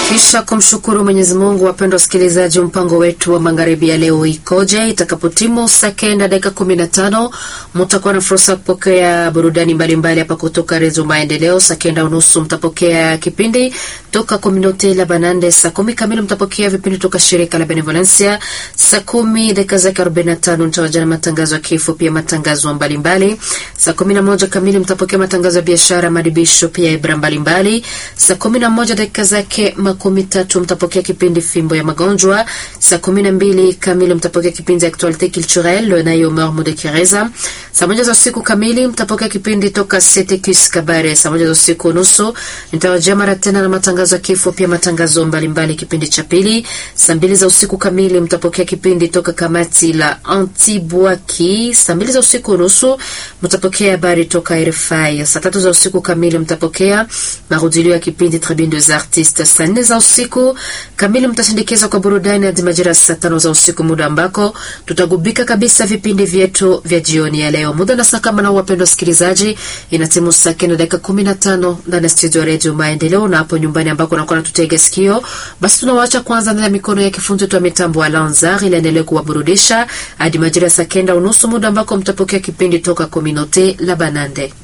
Kisha kumshukuru Mwenyezi Mungu, wapendwa wasikilizaji, mpango wetu wa magharibi ya leo ikoje? Itakapotimu saa kenda dakika kumi na tano mtakuwa na fursa ya kupokea burudani mbalimbali hapa kutoka Redio Maendeleo. Saa kenda unusu mtapokea kipindi toka Kominote la Banande. Saa kumi kamili mtapokea vipindi toka shirika la Benevolencia. Saa kumi dakika zake arobaini na tano mtawajana matangazo ya kifo, pia matangazo mbalimbali. Saa kumi na moja kamili mtapokea matangazo ya biashara, madibisho, pia ibra mbalimbali. Saa kumi na moja dakika zake makumi tatu mtapokea kipindi fimbo ya magonjwa. Saa kumi na mbili kamili mtapokea kipindi actualite culturelle nayo Mormo de Kireza. Saa moja za usiku kamili mtapokea kipindi toka Setekus Kabare. Saa moja za usiku nusu nitawajia mara tena na matangazo ya kifo, pia matangazo mbalimbali kipindi cha pili. Saa mbili za usiku kamili mtapokea kipindi toka kamati la Antibwaki. Saa mbili za usiku nusu mtapokea habari toka RFI. Saa tatu za usiku kamili mtapokea marudilio ya kipindi Tribune des Artistes. Saa nne za usiku kamili mtasindikizwa kwa burudani hadi majira saa tano za usiku, muda ambako tutagubika kabisa vipindi vyetu vya jioni ya leo. Muda na saa kama na wapendwa wasikilizaji, inatimu saa kenda dakika kumi na tano ndani ya studio ya redio Maendeleo na hapo nyumbani ambako nakuwa natutega sikio. Basi tunawaacha kwanza ndani ya mikono ya kifundi wetu wa mitambo wa Lanzar ili aendelee kuwaburudisha hadi majira saa kenda unusu, muda ambako mtapokea kipindi toka Kominote la Banande.